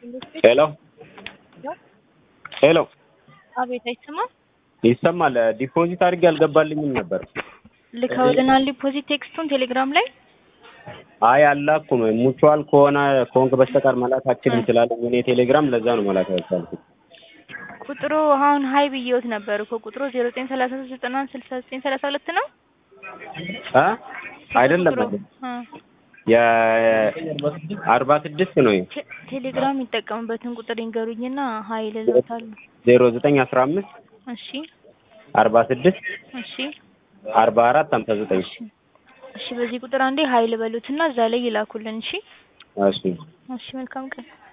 ሄሎ ሄሎ አቤት አይሰማም? ይሰማል። ዲፖዚት አድርጌ አልገባልኝም ነበር። ልከውልናል ዲፖዚት ቴክስቱን ቴሌግራም ላይ አይ አላኩም። ሙቹዋል ከሆነ ከሆንክ በስተቀር መላክ አችልም ስላለኝ እኔ ቴሌግራም ለዛ ነው መላክ ያልቻልኩት። ቁጥሩ አሁን ሀይ ብዬዎት ነበር እኮ ቁጥሩ ዜሮ ዘጠኝ ሰላሳ ሶስት ዘጠና አንድ ስልሳ ዘጠኝ ሰላሳ ሁለት ነው እ አይደለም ቁጥሩ እ የአርባ ስድስት ነው ቴ- ቴሌግራም የሚጠቀሙበትን ቁጥር ይንገሩኝና ሀይ ልሎታለሁ። ዜሮ ዘጠኝ አስራ አምስት እሺ አርባ ስድስት እሺ አርባ አራት ሀምሳ ዘጠኝ እሺ እሺ በዚህ ቁጥር አንዴ ሀይ ልበሉትና እዛ ላይ ይላኩልን። እሺ እሺ እሺ መልካም ቀን